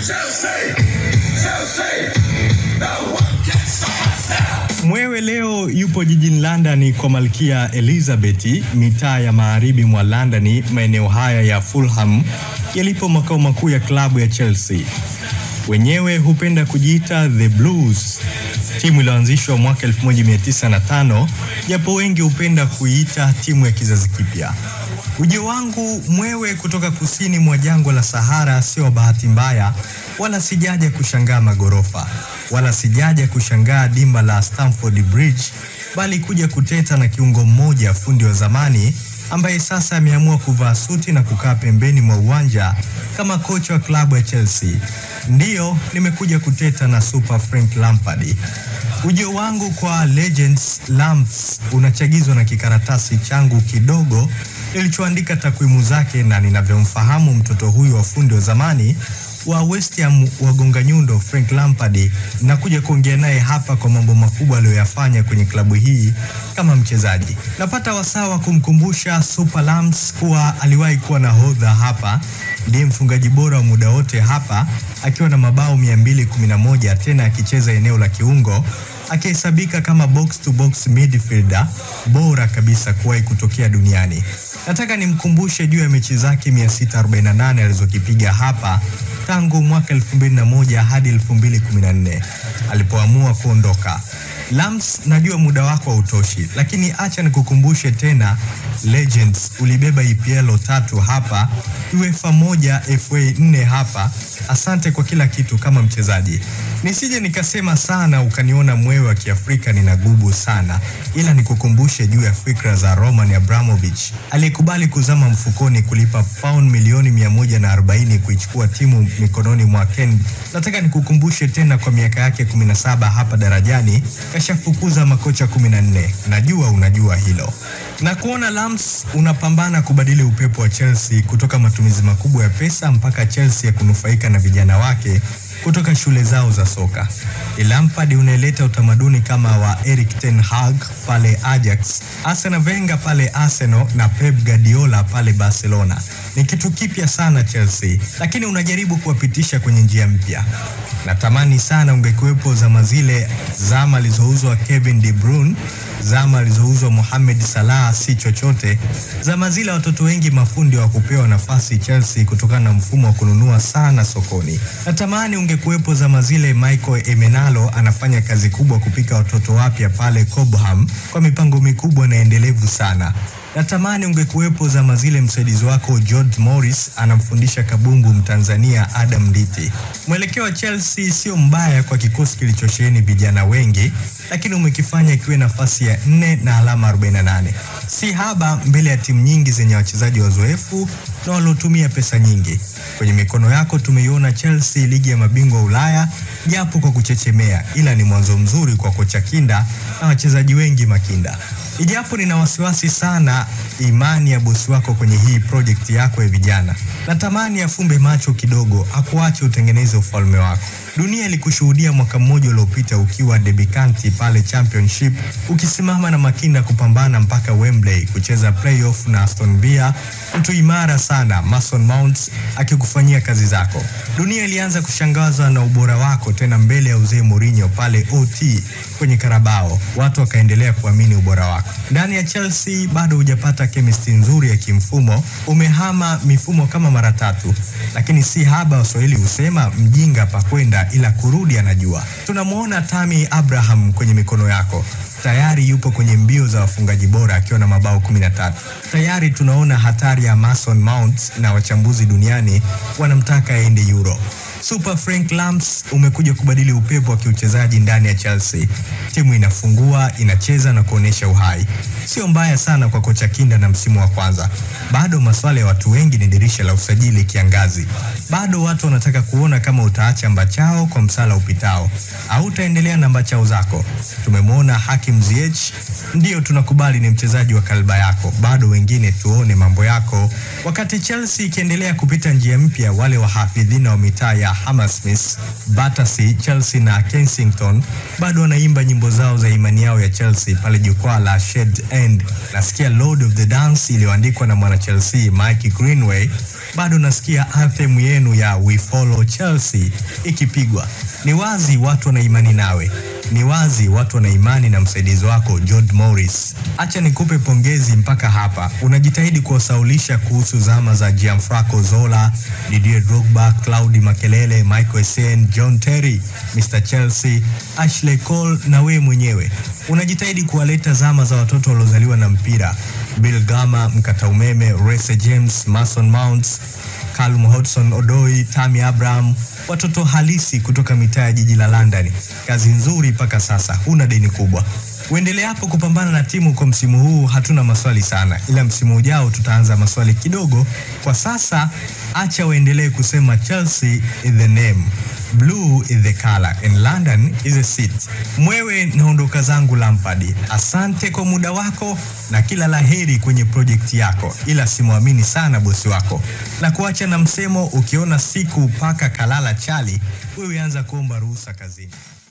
Mwewe leo yupo jijini London kwa Malkia Elizabeth, mitaa ya magharibi mwa London, maeneo haya ya Fulham yalipo makao makuu ya klabu ya Chelsea. Wenyewe hupenda kujiita The Blues, timu iliyoanzishwa mwaka 1905 japo wengi hupenda kuiita timu ya kizazi kipya. Ujio wangu mwewe kutoka kusini mwa jangwa la Sahara sio bahati mbaya, wala sijaja kushangaa magorofa, wala sijaja kushangaa dimba la Stamford Bridge, bali kuja kuteta na kiungo mmoja, fundi wa zamani ambaye sasa ameamua kuvaa suti na kukaa pembeni mwa uwanja kama kocha wa klabu ya Chelsea. Ndiyo, nimekuja kuteta na Super Frank Lampard. Ujio wangu kwa Legends Lamps unachagizwa na kikaratasi changu kidogo nilichoandika takwimu zake na ninavyomfahamu mtoto huyu wa fundi wa zamani wa West Ham wagonga nyundo Frank Lampard, na kuja kuongea naye hapa kwa mambo makubwa aliyoyafanya kwenye klabu hii kama mchezaji. Napata wasaa wa kumkumbusha Super Lamps kuwa aliwahi kuwa nahodha hapa, ndiye mfungaji bora wa muda wote hapa akiwa na mabao 211 tena akicheza eneo la kiungo akihesabika kama box to box midfielder bora kabisa kuwahi kutokea duniani. Nataka nimkumbushe juu ya mechi zake 648 alizokipiga hapa tangu mwaka 2001 hadi 2014 alipoamua kuondoka. Lams, najua muda wako hautoshi, lakini acha nikukumbushe tena Legends, ulibeba EPL tatu hapa, UEFA moja, FA nne hapa. Asante kwa kila kitu kama mchezaji. Nisije nikasema sana ukaniona mwewe wa Kiafrika ninagubu sana, ila nikukumbushe juu ya fikra za Roman Abramovich aliyekubali kuzama mfukoni kulipa pound milioni 140 kuichukua timu mikononi mwa Ken. Nataka nikukumbushe tena kwa miaka yake 17 hapa darajani kashafukuza makocha 14. Najua unajua hilo. Na kuona Lams unapambana kubadili upepo wa Chelsea kutoka matumizi makubwa ya pesa mpaka Chelsea ya kunufaika na vijana wake kutoka shule zao za soka. Lampard unaeleta utamaduni kama wa Erik ten Hag pale Ajax, Arsene Wenger pale Arsenal na Pep Guardiola pale Barcelona. Ni kitu kipya sana Chelsea, lakini unajaribu kuwapitisha kwenye njia mpya. Natamani sana ungekuwepo zama zile, zama alizouzwa Kevin De Bruyne, zama alizouzwa Mohamed Salah si chochote, zama zile watoto wengi mafundi wa kupewa nafasi Chelsea kutokana na mfumo wa kununua sana sokoni. Natamani ungekuwepo zama zile Michael Emenalo anafanya kazi kubwa kupika watoto wapya pale Cobham kwa mipango mikubwa na endelevu sana. Natamani ungekuwepo zama zile msaidizi wako George Morris anamfundisha kabumbu Mtanzania Adam Nditi. Mwelekeo wa Chelsea sio mbaya kwa kikosi kilichosheheni vijana wengi, lakini umekifanya ikiwe nafasi ya nne na alama 48. Si haba mbele ya timu nyingi zenye wachezaji wazoefu na waliotumia pesa nyingi. Kwenye mikono yako tumeiona Chelsea ligi ya mabingwa Ulaya, japo kwa kuchechemea, ila ni mwanzo mzuri kwa kocha Kinda na wachezaji wengi makinda. Ijapo nina wasiwasi sana imani ya bosi wako kwenye hii project yako ya vijana. Natamani afumbe macho kidogo, akuache utengeneze ufalme wako. Dunia ilikushuhudia mwaka mmoja uliopita ukiwa debikanti pale Championship, ukisimama na Makinda kupambana mpaka Wembley kucheza playoff na Aston Villa, mtu imara sana Mason Mount akikufanyia kazi zako. Dunia ilianza kushangazwa na ubora wako tena mbele ya uzee Mourinho pale OT kwenye Karabao, watu wakaendelea kuamini ubora wako. Ndani ya Chelsea bado hujapata chemistry nzuri ya kimfumo, umehama mifumo kama mara tatu, lakini si haba. Waswahili husema mjinga pa kwenda ila kurudi anajua. Tunamwona Tammy Abraham kwenye mikono yako tayari yupo kwenye mbio za wafungaji bora akiwa na mabao 13. Tayari tunaona hatari ya Mason Mount na wachambuzi duniani wanamtaka aende Euro. Super Frank Lamps umekuja kubadili upepo wa kiuchezaji ndani ya Chelsea. Timu inafungua, inacheza na kuonyesha uhai. Sio mbaya sana kwa kocha Kinda na msimu wa kwanza. Bado maswala ya watu wengi ni dirisha la usajili kiangazi. Bado watu wanataka kuona kama utaacha mbachao kwa msala upitao au utaendelea na mbachao zako. Tumemwona Hakim Ziyech, ndio tunakubali ni mchezaji wa kalba yako. Bado wengine tuone mambo yako. Wakati Chelsea ikiendelea kupita njia mpya, wale wahafidhina wa mitaa ya Hammersmith, Battersea, Chelsea na Kensington bado wanaimba nyimbo zao za imani yao ya Chelsea pale jukwaa la Shed End. Nasikia Lord of the Dance iliyoandikwa na mwana Chelsea Mike Greenway bado nasikia anthem yenu ya We Follow Chelsea ikipigwa. Ni wazi watu wana imani nawe, ni wazi watu wana imani na msaidizi wako Jod Morris. Acha nikupe pongezi mpaka hapa, unajitahidi kuwasaulisha kuhusu zama za Gianfranco Zola, Didier Drogba, Claudi Makelele, Michael Essien, John Terry, Mr Chelsea, Ashley Cole na wewe mwenyewe unajitahidi kuwaleta zama za watoto waliozaliwa na mpira, Bill Gama, mkata umeme, Reece James, Mason Mounts, Callum Hudson Odoi, Tammy Abraham, watoto halisi kutoka mitaa ya jiji la London. Kazi nzuri mpaka sasa, huna deni kubwa. Uendelee hapo kupambana na timu kwa msimu huu, hatuna maswali sana, ila msimu ujao tutaanza maswali kidogo. Kwa sasa acha waendelee kusema Chelsea is the name, blue is the color and London is a seat. Mwewe naondoka zangu Lampard, asante kwa muda wako na kila laheri kwenye projekti yako, ila simwamini sana bosi wako na kuacha na msemo, ukiona siku paka kalala chali, wewe anza kuomba ruhusa kazini.